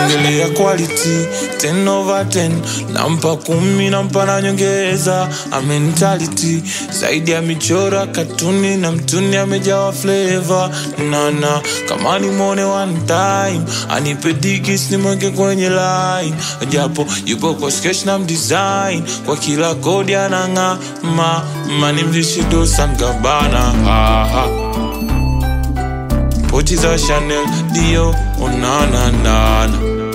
ukiongelea quality 10 over 10 nampa kumi nampa na nyongeza a mentality zaidi ya michora katuni na mtuni amejawa flavor nana kama nimwone one time anipe digis nimweke kwenye line japo yupo kwa sketch na mdesign kwa kila kodi anang'aa ma manimvishidosankabana aha pochi za chanel dio onananana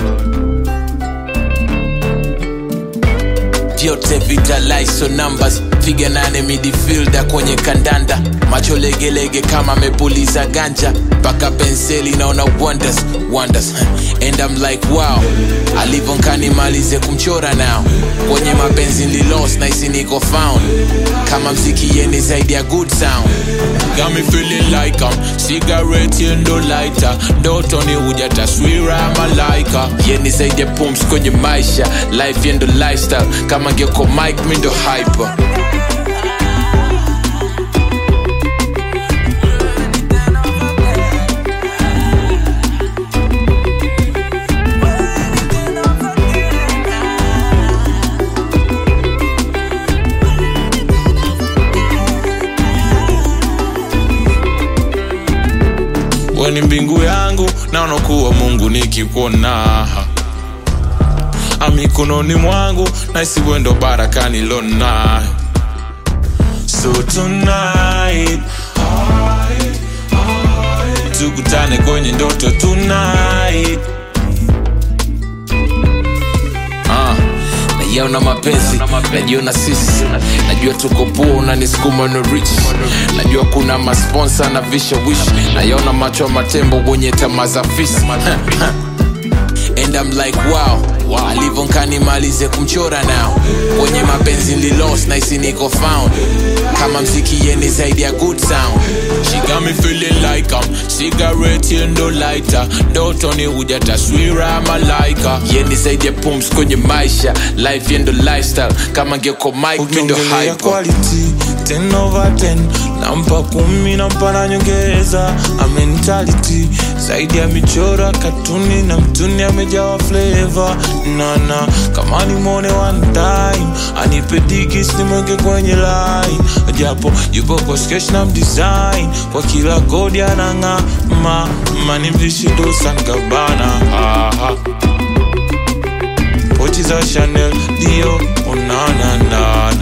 vyote vitaliso numbers piga nane midfielder kwenye kandanda macho legelege kama amepuliza ganja mpaka penseli naona wonders wonders and I'm like wow alivonkani malize kumchora nao kwenye mapenzi nlilos naisi niko found kama mziki yeni zaidi ya good sound Got me feeling like I'm cigarette yendo lighter ndotoni huja taswira ya malaika yeni zaidi ya pums kwenye maisha life yendo lifestyle kama ngeko mike mindo hyper weni mbingu yangu naona kuwa mungu nikikuona amikononi mwangu naisi wendo barakani lonayo so tonight tukutane kwenye ndoto tonight Ah, nayaona mapenzi najiona sisi najua tuko poa unanisukuma no rich najua kuna masponsa na vishawishi nayaona macho ya matembo wenye tamaa za fisi and I'm like wow, wow. alivonkani malize kumchora nao kwenye mapenzi nlilos naisi niko found kama mziki yeni zaidi ya good sound She got me feeling like I'm cigarette yendo lighter ndotoni huja taswira ya malaika yeni zaidi ya pums kwenye maisha life yendo lifestyle kama ngeko mike mindo ukiongelea hyper quality 10 over 10 nampa kumi nampa na nyongeza a mentality zaidi ya michora katuni na mtuni amejawa flavor nana kama nimwone one time anipe digis nimweke kwenye line japo yupo kwa sketch na mdesign kwa kila kodi anang'aa ma manimvishidosankabana aha pochi za chanel dio onananana